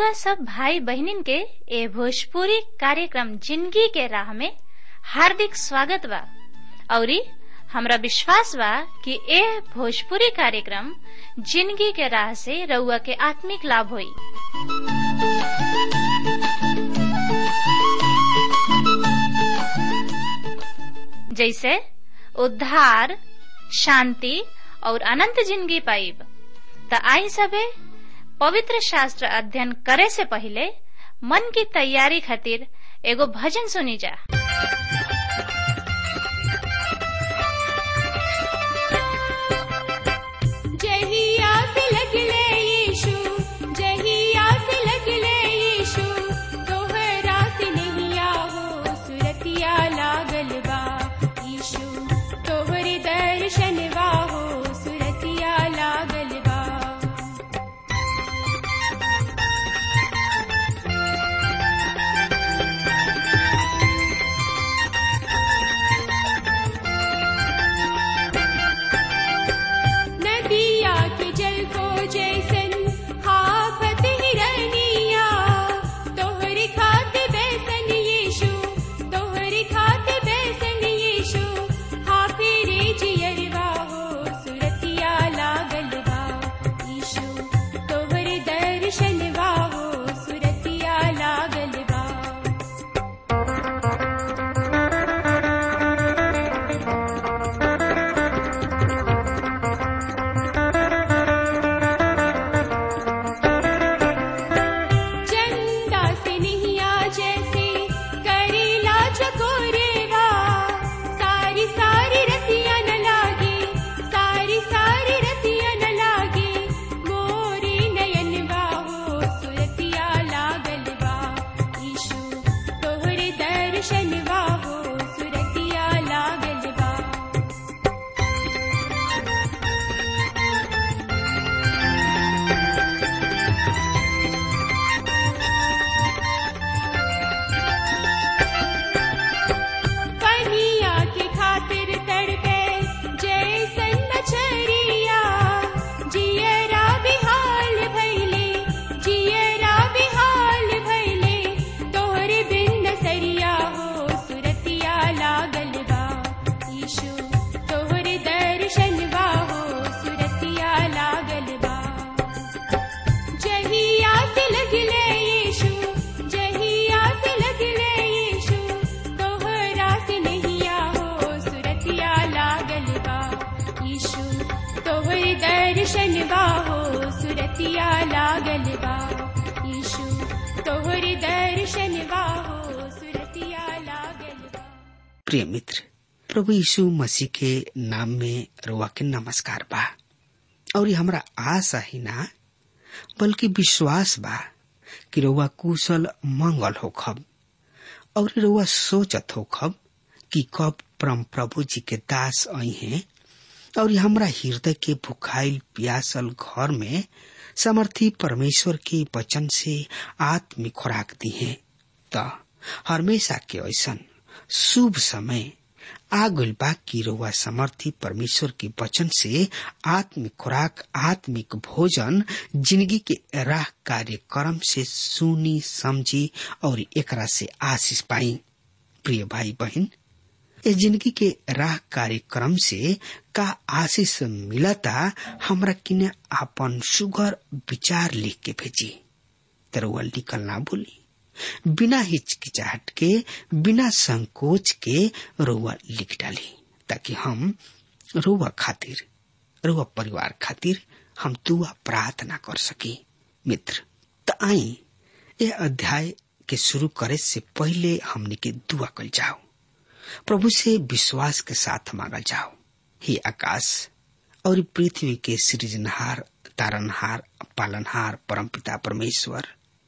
रउआ सब भाई बहनिन के ए भोजपुरी कार्यक्रम जिंदगी के राह में हार्दिक स्वागत बा औरी हमरा विश्वास बा कि ए भोजपुरी कार्यक्रम जिंदगी के राह से रउआ के आत्मिक लाभ होई जैसे उद्धार शांति और अनंत जिंदगी पाइब त आई सबे पवित्र शास्त्र अध्ययन करे से पहले मन की तैयारी खातिर एगो भजन सुनी जा जहिया से लगले यीशु जहिया से लगले यीशु तोहरा से नहिया हो सुरतिया लागल बा यीशु तोहरे दर्शनवा हो सुरतिया लागल बा नदिया के जल को जैसन हाफत हिरनिया तोहरी खात बैसन यीशु तोहरी खात बैसन यीशु हाफिरे जियरवा हो सुरतिया लागल बा यीशु तोहरे दर्शनवा हो सुरतिया लागल बा चंदा से नहिया जैसे करेला चकोरेवा सारी सारी रतिया न लागे सारी सारी रतिया न लागे मोरे नयन बाहो सुरतिया लागल बा ईशु तोहरे दर्शन बाहो सुरतिया लागल बा पनिया के खातिर तड़पे जैसन मछरिया जियरा बिहाल भैले जियरा बिहाल भैले तोहरे बिन सरिया हो सुरतिया लागल बा यीशु तोहरे दर्शनवा हो सुरतिया लागल बा जहिया से लगले यीशु जहिया से लगले यीशु तोहरा से नहिया हो सुरतिया लागल बा यीशु तोहर दर्शनवा हो सुरतिया लागल बा यीशु तोहर दर्शनवा हो सुरतिया लागल बा प्रिय मित्र प्रभु यीशु मसीह के नाम में रुआ के नमस्कार बा और ये हमरा आशा ही ना बल्कि विश्वास बा कि रउआ कुशल मंगल होखब और रउआ सोचत होखब कि कब परम प्रभु जी के दास आई हैं और हमरा हृदय के भुखाइल प्यासल घर में समर्थी परमेश्वर के वचन से आत्मिक खुराक दी है त हमेशा के ऐसन शुभ समय आगुल बा की रउआ समर्थी परमेश्वर के वचन से आत्मिक खुराक आत्मिक भोजन जिंदगी के राह कार्यक्रम से सुनी समझी और एकरा से आशीष पाई प्रिय भाई बहन इस जिंदगी के राह कार्यक्रम से का आशीष मिलता हमरा किने आपन सुगर विचार लिख के भेजी तरवा लिखल ना भूली बिना हिचकिचाहट के बिना संकोच के रोवा लिख डाली ताकि हम रोवा खातिर रोवा परिवार खातिर हम दुआ प्रार्थना कर सकी मित्र त आई यह अध्याय के शुरू करे से पहले हमने के दुआ कल जाओ प्रभु से विश्वास के साथ मांगल जाओ हे आकाश और पृथ्वी के सृजनहार तारनहार पालनहार परमपिता परमेश्वर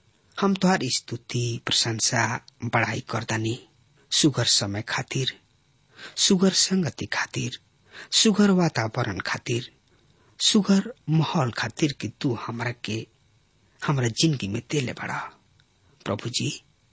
हम तुहार स्तुति प्रशंसा बड़ाई करदानी सुगर समय खातिर सुगर संगति खातिर सुगर वातावरण खातिर सुगर माहौल खातिर कि तू हमरा के हमरा जिंदगी में देले बड़ा प्रभु जी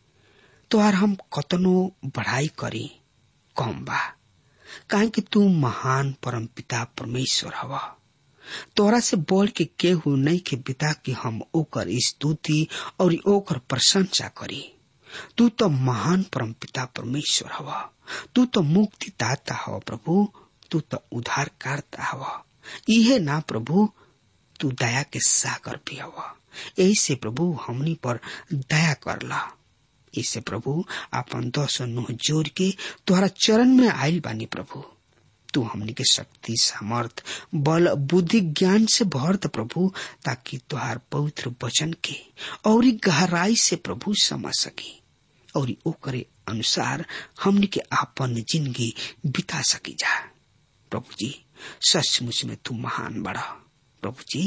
तोहार हम कतनो बढ़ाई करी कम बा काहे कि तू महान परम पिता परमेश्वर हवा तोरा से बढ़ के केहू नहीं के बिता कि हम ओकर स्तुति और ओकर प्रशंसा करी तू तो महान परम पिता परमेश्वर हवा तू तो मुक्ति दाता हवा प्रभु तू तो उद्धार करता हवा इहे ना प्रभु तू दया के सागर भी हवा यही से प्रभु हमनी पर दया करला इसे प्रभु अपन दस नुह जोड़ के तुहरा चरण में आयल बानी प्रभु तू हमनी के शक्ति सामर्थ बल बुद्धि ज्ञान से भर द प्रभु ताकि तुहार पवित्र वचन के और गहराई से प्रभु समझ सकी और ओकरे अनुसार हमनी के आपन जिंदगी बिता सकी जा प्रभु जी सचमुच में तू महान बड़ा प्रभु जी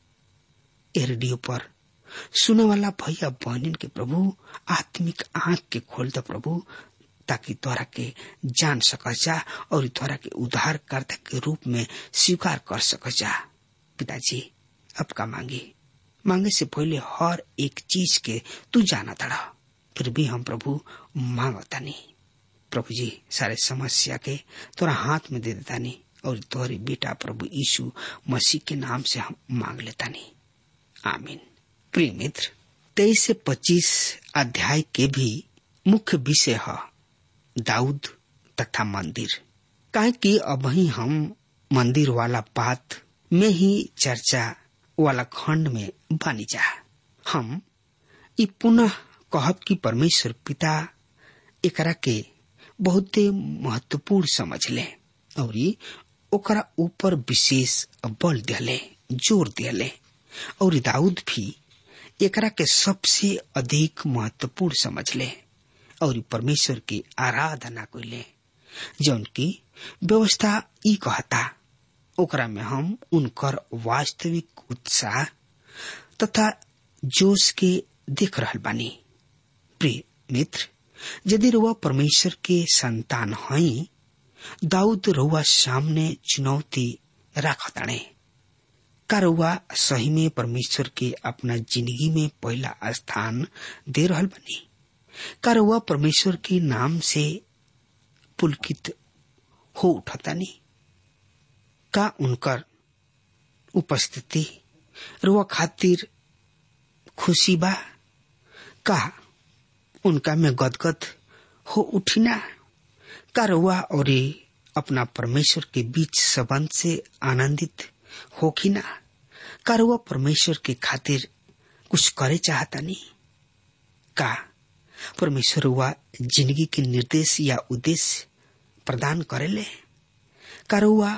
ए रेडियो पर सुने वाला भैया बहनिन के प्रभु आत्मिक आंख के खोल द प्रभु ताकि तोरा के जान सक जा और तोरा के उद्धार कर्ता के रूप में स्वीकार कर सक जा पिताजी अब का मांगे मांगे से पहले हर एक चीज के तू जाना तड़ा फिर भी हम प्रभु मांगता नहीं प्रभु जी सारे समस्या के तोरा हाथ में दे देता नहीं और तोहरे बेटा प्रभु यीशु मसीह के नाम से हम मांग लेता नहीं आमीन प्रिय मित्र तेईस से पच्चीस अध्याय के भी मुख्य विषय है दाऊद तथा मंदिर काहे कि अब ही हम मंदिर वाला बात में ही चर्चा वाला खंड में बनी जा हम ई पुनः कहब कि परमेश्वर पिता एकरा के बहुते महत्वपूर्ण समझ ले और ओकरा ऊपर विशेष बल दिले जोर दिले और दाऊद भी एकरा के सबसे अधिक महत्वपूर्ण समझ ले और परमेश्वर की आराधना कैले जौन की व्यवस्था ई कहता ओकरा में हम उनकर वास्तविक उत्साह तथा जोश के देख रहल बानी प्रिय मित्र यदि रुआ परमेश्वर के संतान हई दाऊद रुआ सामने चुनौती राखताणे का रुआ सही में परमेश्वर के अपना जिंदगी में पहला स्थान दे रहल बनी का रुआ परमेश्वर के नाम से पुलकित हो उठतानी का उनकर उपस्थिति रुआ खातिर खुशी बा का उनका में गदगद हो उठिना का रुआ और अपना परमेश्वर के बीच संबंध से आनंदित होखिना का रुआ परमेश्वर के खातिर कुछ करे चाहता नहीं का परमेश्वर हुआ जिंदगी के निर्देश या उद्देश्य प्रदान करेले का रुआ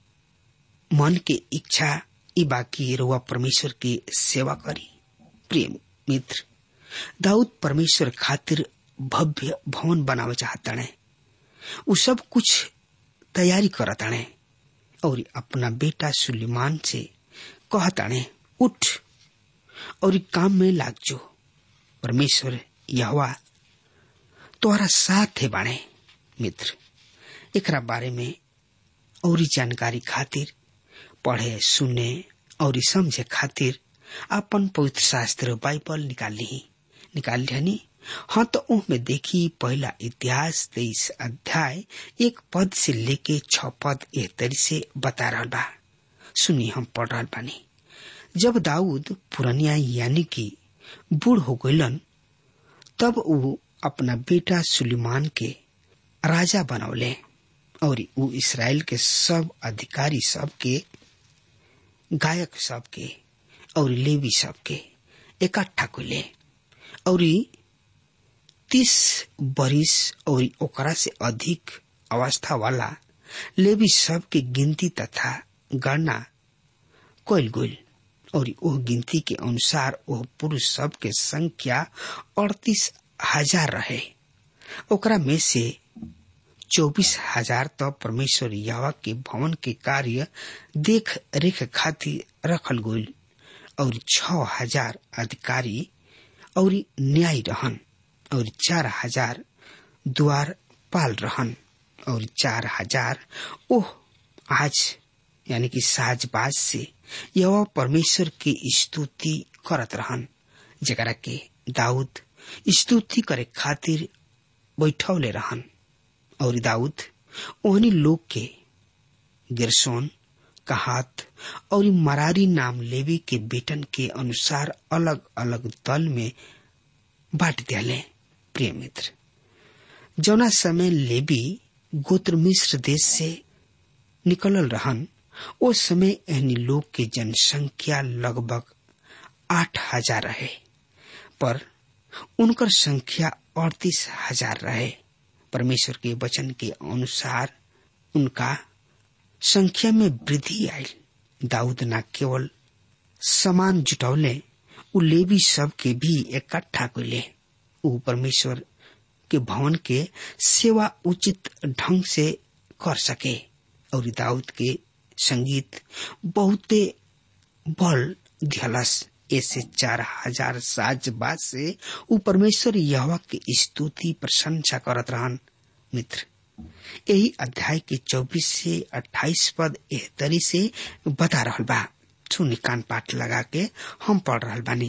मन के इच्छा ई बाकी रुआ परमेश्वर की सेवा करी प्रिय मित्र दाऊद परमेश्वर खातिर भव्य भवन बनावे चाहताणे उ सब कुछ तैयारी करताणे और अपना बेटा सुलेमान से कहताणे उठ और काम में लाग जो परमेश्वर यहवा तोहरा साथ है बाणे मित्र एकरा बारे में और जानकारी खातिर पढ़े सुने और समझे खातिर अपन पवित्र शास्त्र बाइबल निकाल ली निकाल लिहनी हाँ तो में देखी पहला इतिहास तेईस अध्याय एक पद से लेके छ पद एह तरी से बता रहा बा सुनी हम पढ़ रहा बानी जब दाऊद पुरनिया यानी कि बूढ़ हो गईलन तब वो अपना बेटा सुलेमान के राजा बनौले और वो इसराइल के सब अधिकारी सब के गायक सब के और लेवी सब के इकट्ठा कैले और तीस बरिस और ओकरा से अधिक अवस्था वाला लेवी सब के गिनती तथा गणना कैल गईल और ओह गिनती के अनुसार ओह पुरुष सब के संख्या अड़तीस हजार रहे ओकरा में से चौबीस हजार तो परमेश्वर यावा के भवन के कार्य देख रेख खातिर रखल गईल और छ हजार अधिकारी और न्याय रहन और चार हजार द्वार पाल रहन और चार हजार ओह आज यानी कि साजबाज से यह परमेश्वर की स्तुति करत रहन जरा के दाऊद स्तुति करे खातिर बैठौले रहन और दाऊद ओहनी लोग के गिरसोन कहात और मरारी नाम लेवी के बेटन के अनुसार अलग अलग दल में बांट दियाले प्रिय मित्र जौना समय लेवी गोत्र मिश्र देश से निकलल रहन ओ समय एहनी लोग के जनसंख्या लगभग आठ हजार रहे पर उनकर संख्या अड़तीस हजार रहे परमेश्वर के वचन के अनुसार उनका संख्या में वृद्धि आई दाऊद न केवल समान जुटौले उ लेवी सब के भी इकट्ठा कैले उ परमेश्वर के भवन के सेवा उचित ढंग से कर सके और दाऊद के संगीत बहुते बल दिहलस ऐसे चार हजार साज बाद से उ परमेश्वर यहवा के स्तुति प्रशंसा करत रहन मित्र यही अध्याय के चौबीस से अट्ठाईस पद एह तरी से बता रहल बा सुनी कान पाठ लगा के हम पढ़ रहल बानी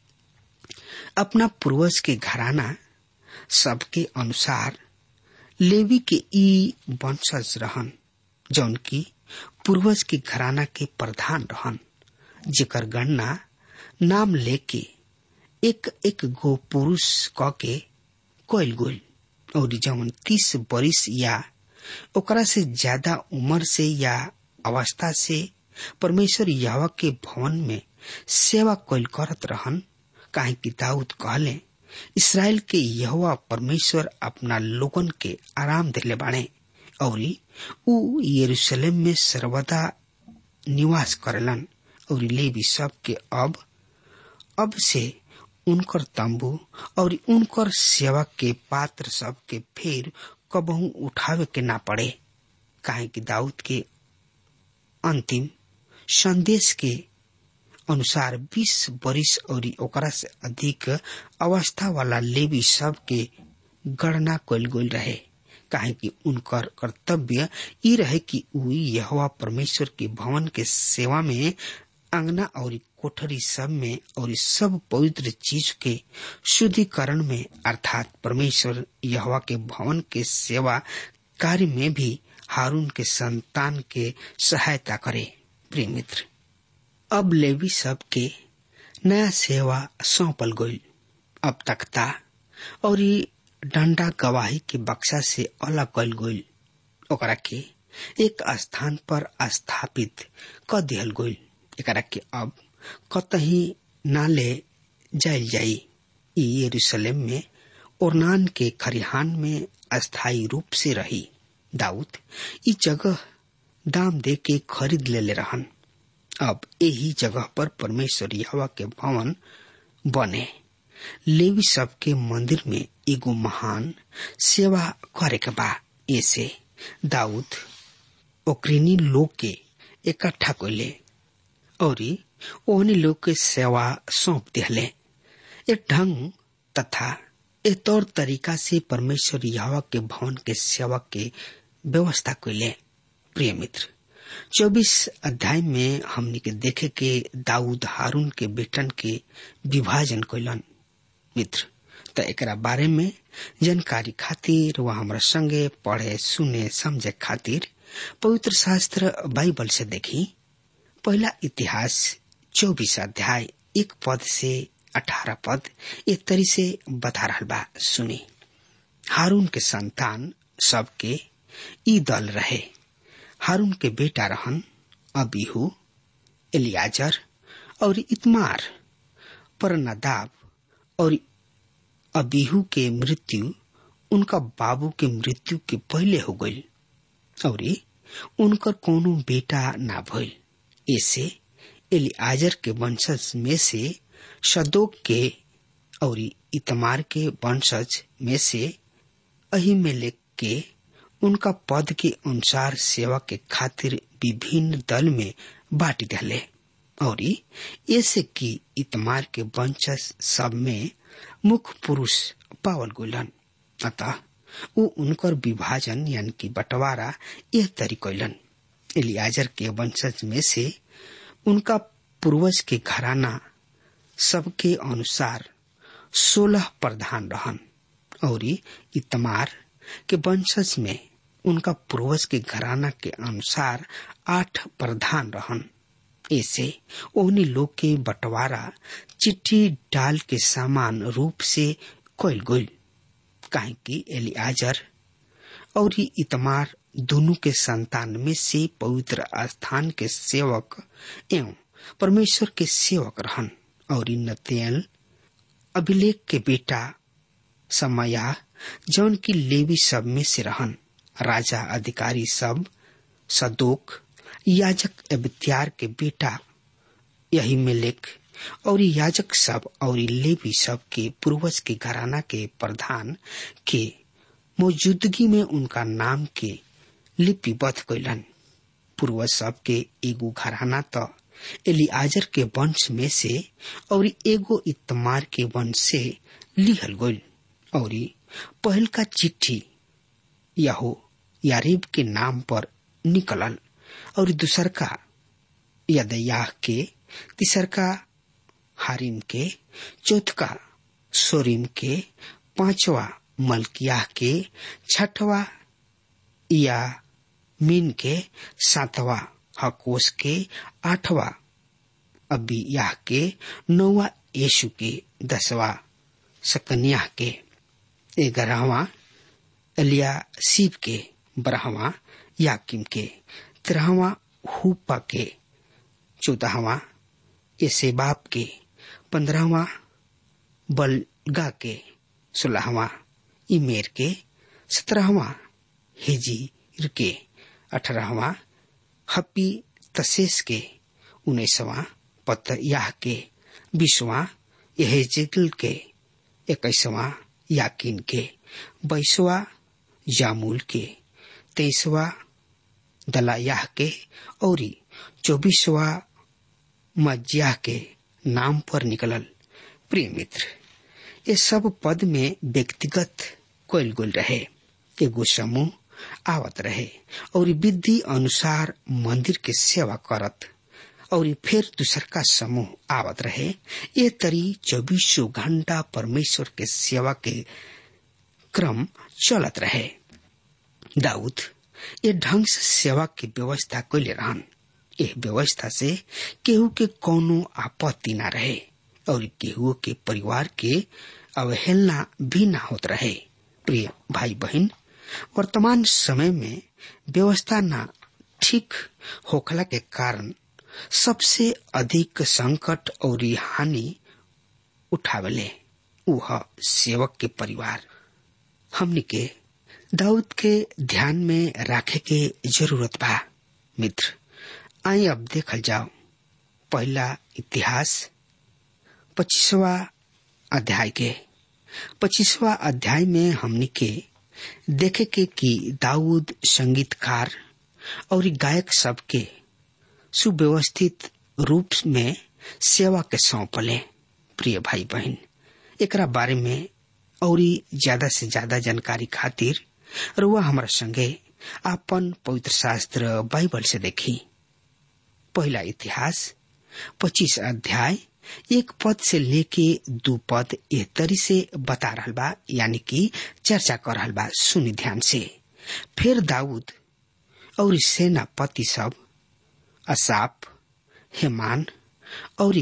अपना पूर्वज के घराना सबके अनुसार लेवी के ई वंशज रहन जौन की पूर्वज के घराना के प्रधान रहन जेकर गणना नाम लेके एक एक गो पुरुष क के कोयल गोल और जौन तीस बरिस या ओकरा से ज्यादा उम्र से या अवस्था से परमेश्वर यहवा के भवन में सेवा कोयल करत रहन काहे कि दाऊद कहले इसराइल के यहोवा परमेश्वर अपना लोगन के आराम दिले बाणे और उ यरूशलेम में सर्वदा निवास करेलन और लेवी सब के अब अब से उनकर तंबू और उनकर सेवा के पात्र सब के फिर कबहू उठावे के ना पड़े काहे कि दाऊद के अंतिम संदेश के अनुसार 20 बरिस और ओकरा से अधिक अवस्था वाला लेवी सब के गणना कल गई रहे काहे कि उनकर कर्तव्य ई रहे कि उ यहोवा परमेश्वर के भवन के सेवा में अंगना और कोठरी सब में और सब पवित्र चीज के शुद्धिकरण में अर्थात परमेश्वर यहोवा के भवन के सेवा कार्य में भी हारून के संतान के सहायता करे प्रिय मित्र अब लेवी सब के नया सेवा सौंपल गई अब तख्ता और डंडा गवाही के बक्सा से अलग कल गई ओकरा के एक स्थान पर स्थापित क दिहल गई एकरा के अब कतही ना ले जायल जाई ई यरूशलेम में ओरनान के खरिहान में अस्थायी रूप से रही दाऊद ई जगह दाम दे के खरीद ले ले रहन अब यही जगह पर परमेश्वर यहवा के भवन बने लेवी सब के मंदिर में एगो महान सेवा करे के बा ऐसे दाऊद ओकरीनी लोग के इकट्ठा कैले और ओहनी लोग के सेवा सौंप दिहले एक ढंग तथा एक तौर तरीका से परमेश्वर यहवा के भवन के सेवा के व्यवस्था कैले प्रिय मित्र चौबीस अध्याय में हमने के देखे के दाऊद हारून के बेटन के विभाजन कैलन मित्र त एकरा बारे में जानकारी खातिर वह हमरा संगे पढ़े सुने समझे खातिर पवित्र शास्त्र बाइबल से देखी पहला इतिहास चौबीस अध्याय एक पद से अठारह पद एक तरी से बता रहा बा सुनी हारून के संतान सबके ई दल रहे हारून के बेटा रहन अबीहू एलियाजर और इतमार पर नदाब और अबीहू के मृत्यु उनका बाबू के मृत्यु के पहले हो गई और उनकर कोनो बेटा ना भइल ऐसे एलियाजर के वंशज में से सदोक के और इतमार के वंशज में से अहिमेलेक के उनका पद के अनुसार सेवा के खातिर विभिन्न दल में बांट दिले और ऐसे कि इतमार के वंशज सब में मुख्य पुरुष पावल गुलन अतः वो उनकर विभाजन यानी कि बंटवारा यह तरी कैलन एलियाजर के वंशज में से उनका पूर्वज के घराना सबके अनुसार सोलह प्रधान रहन और इतमार के वंशज में उनका पूर्वज के घराना के अनुसार आठ प्रधान रहन ऐसे ओहनी लोग के बंटवारा चिट्ठी डाल के समान रूप से कैल गईल काहे कि एलियाजर और इतमार दोनों के संतान में से पवित्र स्थान के सेवक एवं परमेश्वर के सेवक रहन और नतेल अभिलेख के बेटा समया जौन की लेवी सब में से रहन राजा अधिकारी सब सदोक याजक अबत्यार के बेटा यही मेलेक और याजक सब और लेवी सब के पूर्वज के घराना के प्रधान के मौजूदगी में उनका नाम के लिपिबद्ध कैलन पूर्वज सब के एगो घराना तो एलियाजर के वंश में से और एगो इतमार के वंश से लिहल गईल और पहल का चिट्ठी यहो यारीब के नाम पर निकलल और दूसर का यदयाह के तीसर का हारिम के चौथका सोरिम के पांचवा मलकियाह के छठवा या मीन के सातवा हकोस के आठवा अबियाह के नौवा यशु के दसवा सकन्याह के ग्यारहवा एलिया शिव के बारहवा याकिम के तेरहवा हुपा के चौदहवा एसेबाब के पंद्रहवा बलगा के सोलहवा इमेर के सत्रहवा हिजीर के अठारहवा हपी तसेस के उन्नीसवा पतयाह के बीसवा यहेजिल के इक्कीसवा याकिन के बाईसवा जामुल के तेईसवा दलायाह के और चौबीसवा मज्जाह के नाम पर निकलल प्रिय मित्र ये सब पद में व्यक्तिगत कोयल गुल रहे एगो समूह आवत रहे और विधि अनुसार मंदिर के सेवा करत और फिर दूसर का समूह आवत रहे ये तरी चौबीसों घंटा परमेश्वर के सेवा के क्रम चलत रहे दाऊद ये ढंग से सेवा की व्यवस्था कैले रहन यह व्यवस्था से केहू के कोनो आपत्ति न रहे और केहू के परिवार के अवहेलना भी न होत रहे प्रिय भाई बहन वर्तमान समय में व्यवस्था न ठीक होखला के कारण सबसे अधिक संकट और हानि उठावले वह सेवक के परिवार हमने के दाऊद के ध्यान में रखे के जरूरत बा मित्र आई अब देखल जाओ पहला इतिहास पच्चीसवा अध्याय के पच्चीसवा अध्याय में हमने के देखे के कि दाऊद संगीतकार और गायक सबके सुव्यवस्थित रूप में सेवा के सौंपले प्रिय भाई बहन एकरा बारे में और ज्यादा से ज्यादा जानकारी खातिर रुआ हमारा संगे आपन पवित्र शास्त्र बाइबल से देखी पहला इतिहास पच्चीस अध्याय एक पद से लेके दू पद एह तरी से बता रहा बा यानी कि चर्चा कर रहा बा सुनी ध्यान से फिर दाऊद और सेनापति सब असाप हेमान और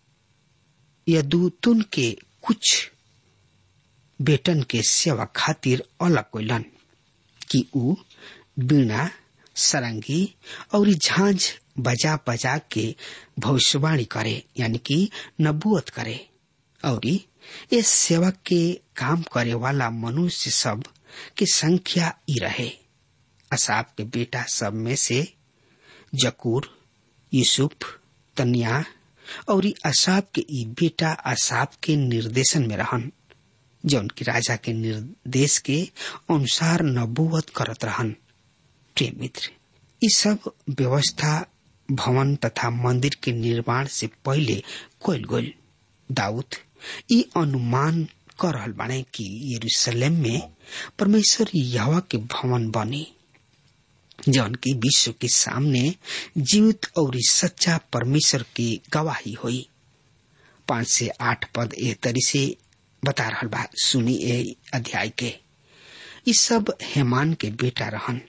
यदूतुन के कुछ बेटन के सेवा खातिर अलग कोइलन कि ऊ बीणा सरंगी और झांझ बजा बजा के भविष्यवाणी करे यानी कि नबूत करे और इस सेवा के काम करे वाला मनुष्य सब की संख्या ही रहे असाप के बेटा सब में से जकूर यूसुफ तनिया और असाप के ई बेटा असाप के निर्देशन में रहन जौन की राजा के निर्देश के अनुसार नबूवत करत रहन प्रिय मित्र ये सब व्यवस्था भवन तथा मंदिर के निर्माण से पहले कोयल गोल दाऊद ये अनुमान कर रहल बाने कि यरूशलेम में परमेश्वर यहवा के भवन बनी जौन की विश्व के सामने जीवित और सच्चा परमेश्वर की गवाही हुई पांच से आठ पद ए तरी से बता रहा बा सुनी ए अध्याय के इस सब हेमान के बेटा रहन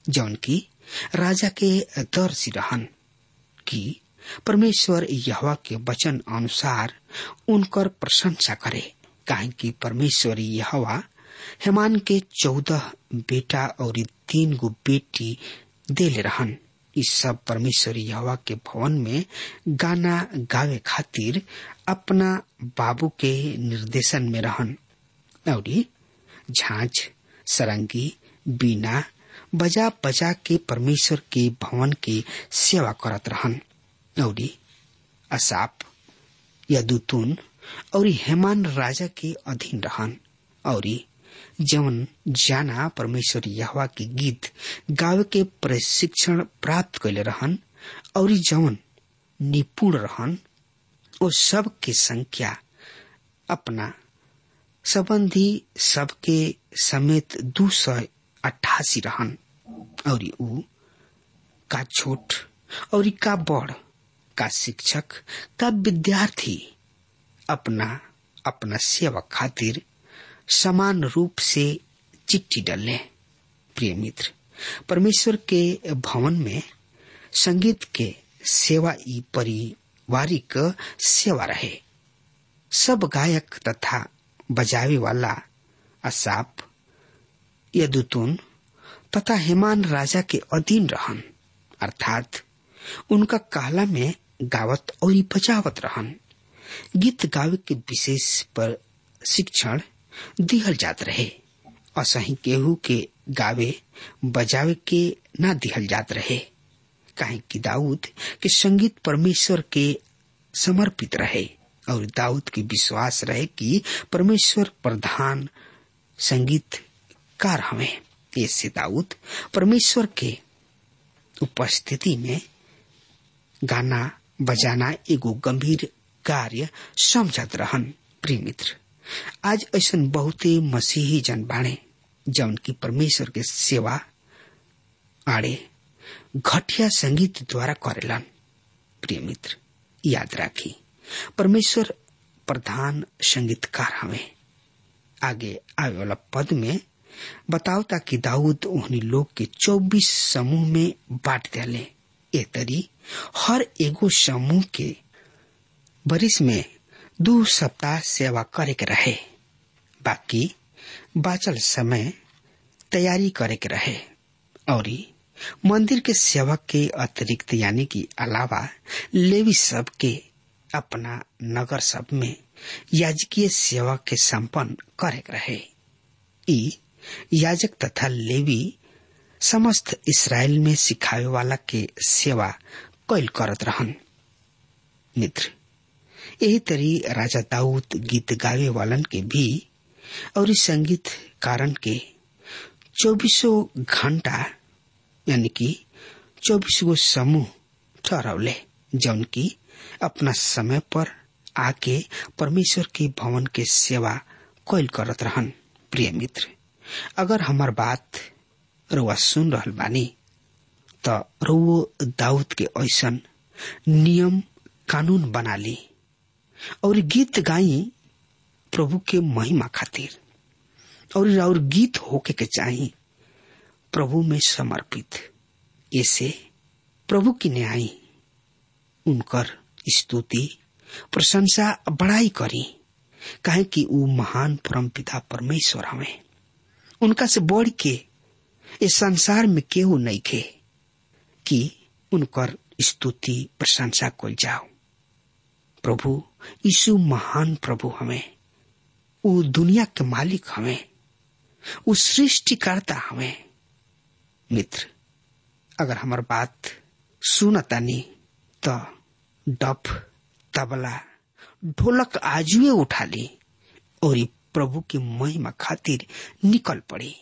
जौन की राजा के दर्शी रहन कि परमेश्वर यहवा के वचन अनुसार उनकर प्रशंसा करे काहे कि परमेश्वर यहवा हेमान के चौदह बेटा और तीन गो बेटी देले रहन इ सब परमेश्वर यहवा के भवन में गाना गावे खातिर अपना बाबू के निर्देशन में रहन और झांझ सरंगी बीना बजा बजा के परमेश्वर के भवन के सेवा करत रहन और असाप यदुतुन और हेमान राजा के अधीन रहन और जवन जाना परमेश्वर यहवा के गीत गावे के प्रशिक्षण प्राप्त कैले रहन और जवन निपुण रहन ओ सब के संख्या अपना संबंधी सबके समेत दू सौ अट्ठासी रहन और ऊ का छोट और का बड़ का शिक्षक का विद्यार्थी अपना अपना सेवा खातिर समान रूप से चिट्ठी डलने प्रिय मित्र परमेश्वर के भवन में संगीत के सेवा ई पारिवारिक सेवा रहे सब गायक तथा बजावे वाला असाप यदुतुन तथा हेमान राजा के अधीन रहन अर्थात उनका कहला में गावत और बजावत रहन गीत गावे के विशेष पर शिक्षण दिहल जात रहे असही केहू के गावे बजावे के ना दिहल जात रहे काहे कि दाऊद के संगीत परमेश्वर के समर्पित रहे और दाऊद के विश्वास रहे कि परमेश्वर प्रधान संगीतकार हमें ऐसे दाऊद परमेश्वर के उपस्थिति में गाना बजाना एगो गंभीर कार्य समझत रहन प्रिय मित्र आज ऐसा बहुते मसीही जन बाणे जौन की परमेश्वर के सेवा आड़े घटिया संगीत द्वारा करेलन प्रिय मित्र याद राखी परमेश्वर प्रधान संगीतकार हमें आगे आवे वाला पद में बताओ ताकि दाऊद उन्हीं लोग के चौबीस समूह में बांट दिले ए तरी हर एगो समूह के बरिस में दो सप्ताह सेवा करे के रहे बाकी बाचल समय तैयारी करे के रहे और मंदिर के सेवा के अतिरिक्त यानी कि अलावा लेवी सब के अपना नगर सब में याजकीय सेवा के संपन्न करे के रहे ई याजक तथा लेवी समस्त इसराइल में सिखावे वाला के सेवा कैल करत रहन मित्र यही तरी राजा दाऊद गीत गावे वालन के भी और संगीत कारण के चौबीसों घंटा यानी कि चौबीस गो समूह ठहरौले जौन की अपना समय पर आके परमेश्वर के भवन के सेवा कैल करत रहन प्रिय मित्र अगर हमार बात रुआ सुन रहल बानी त रुओ दाऊद के ऐसन नियम कानून बना ली और गीत गाई प्रभु के महिमा खातिर और और गीत होके के चाही प्रभु में समर्पित ऐसे प्रभु की न्याय उनकर स्तुति प्रशंसा बड़ाई करी काहे कि ऊ महान परम पिता परमेश्वर हमें उनका से बढ़ के इस संसार में केहू नहीं खे कि उनकर स्तुति प्रशंसा को जाओ प्रभु यीशु महान प्रभु हमें वो दुनिया के मालिक हमें वो सृष्टिकर्ता हमें मित्र अगर हमार बात सुनतानी तो डफ तबला ढोलक आजुए उठा ली और प्रभु की महिमा खातिर निकल पड़ी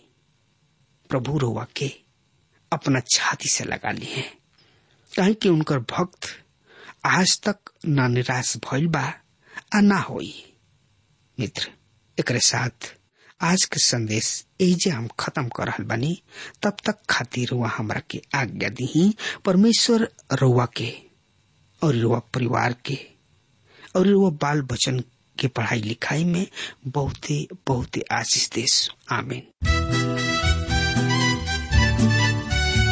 प्रभु रोवा के अपना छाती से लगा ली है कहीं कि उनकर भक्त आज तक ना निराश भइल बा आ ना होई मित्र एकरे साथ आज के संदेश एजे हम खत्म कर रहल बानी तब तक खातिर रुआ हमरा के आज्ञा दी परमेश्वर रुआ के और रुआ परिवार के और रुआ बाल बचन के पढ़ाई लिखाई में बहुते बहुते आशीष देश आमीन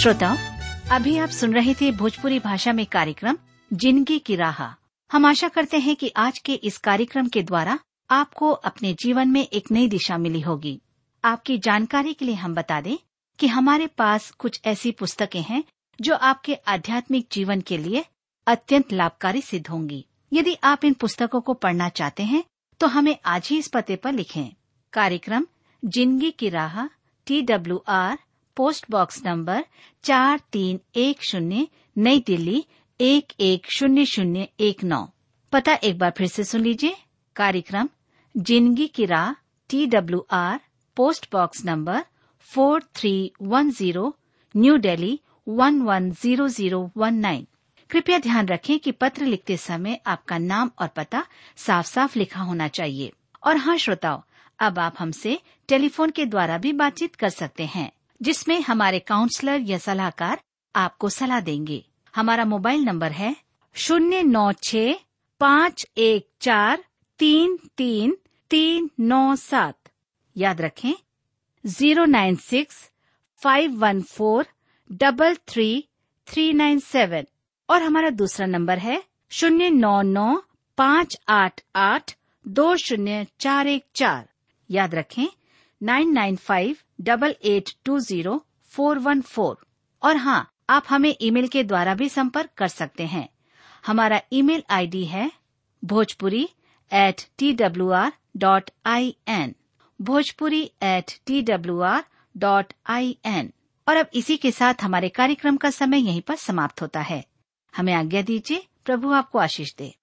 श्रोताओं अभी आप सुन रहे थे भोजपुरी भाषा में कार्यक्रम जिंदगी की राह हम आशा करते हैं कि आज के इस कार्यक्रम के द्वारा आपको अपने जीवन में एक नई दिशा मिली होगी आपकी जानकारी के लिए हम बता दें कि हमारे पास कुछ ऐसी पुस्तकें हैं जो आपके आध्यात्मिक जीवन के लिए अत्यंत लाभकारी सिद्ध होंगी यदि आप इन पुस्तकों को पढ़ना चाहते हैं तो हमें आज ही इस पते पर लिखें कार्यक्रम जिंदगी की राह T W R post box number चार तीन एक शून्य नई दिल्ली एक एक शून्य शून्य एक नौ पता एक बार फिर से सुन लीजिए कार्यक्रम जिंदगी की राह T W R post box number four three one zero New Delhi one one zero zero one nine कृपया ध्यान रखें कि पत्र लिखते समय आपका नाम और पता साफ साफ लिखा होना चाहिए और हाँ श्रोताओं अब आप हमसे टेलीफोन के द्वारा भी बातचीत कर सकते हैं जिसमें हमारे काउंसलर या सलाहकार आपको सलाह देंगे हमारा मोबाइल नंबर है शून्य नौ छ पाँच एक चार तीन तीन तीन नौ सात याद रखें zero nine six five one four double three three nine seven और हमारा दूसरा नंबर है शून्य नौ नौ पाँच आठ आठ दो शून्य चार एक चार याद रखें nine nine five double eight two zero four one four और हाँ आप हमें ईमेल के द्वारा भी संपर्क कर सकते हैं हमारा ईमेल आईडी है Bhojpuri at T W R dot I N Bhojpuri at T W R dot I N और अब इसी के साथ हमारे कार्यक्रम का समय यहीं पर समाप्त होता है हमें आज्ञा दीजिए प्रभु आपको आशीष दे